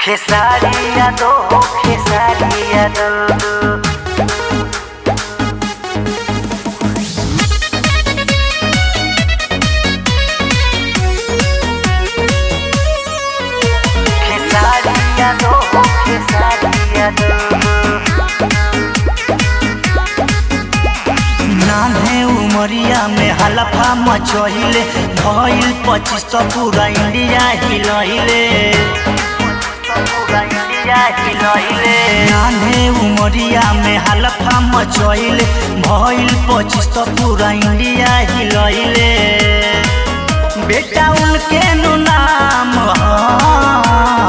खेसारिया दो खेसारिया दो खेसारिया दो खेसारिया दो नान्हे उमरिया में हलफा मचहिले भइल पच्चीस तो पूरा इंडिया हिलहिले नान्हे उमरिया में हलफा मचहिले भइल पच्चीस तो पूरा इंडिया हिलहिले बेटा उनके नु नाम ह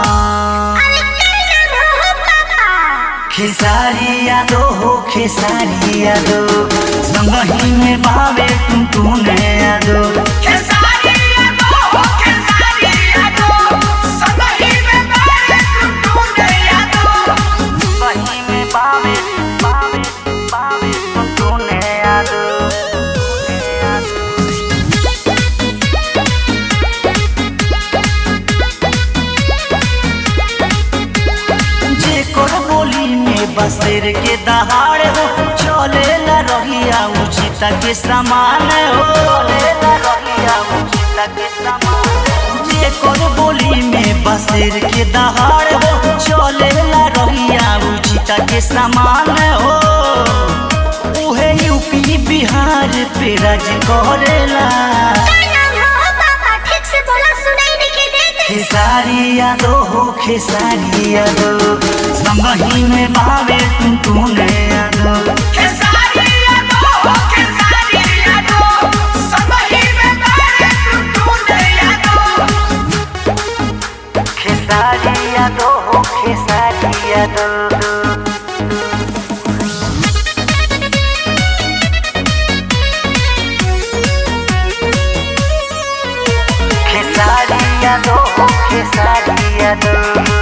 खेसारिया दो हो खेसारिया दो संगही में बावे तुम तूने दो खेसारिया दो हो खेसारिया दो संगही में बारे टुटू नैया दो संगही में बावे बावे बावे तुम तूने दो जे कर बोली में बसेर के दहाड़ हो चले ला रहिया उचित के समान हो चले ला रहिया उचित के समान जे कर बोली में बसेर के दहाड़ हो चले ला रहिया उचित के समान हो उहे यूपी बिहार पे राज करेला खेसारिया दो हो खेसारिया दो संगही में बावे तुम तूने दो खेसारिया दो हो खेसारिया दो संगही में बारे टुटू नैया दो खेसारिया दो हो खेसारिया दो खेसारिया दो हो खेसारिया दो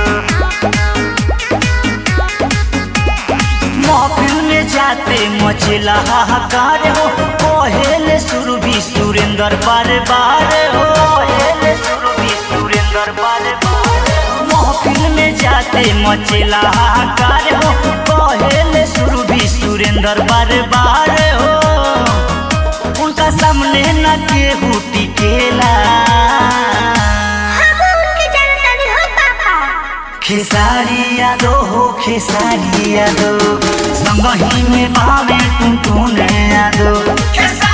महफिल में जाते मचला हाहाकार हो पहले शुरू भी सुरेंद्र बार बार हो पहले शुरू भी सुरेंद्र बार बार महफिल में जाते मचला हाहाकार हो पहले शुरू भी सुरेंद्र बार बार हो उनका सामने न केहू टिकेला खेसारिया दो हो खेसारिया दो संगही में बावे तुम तूने दो खेसारिया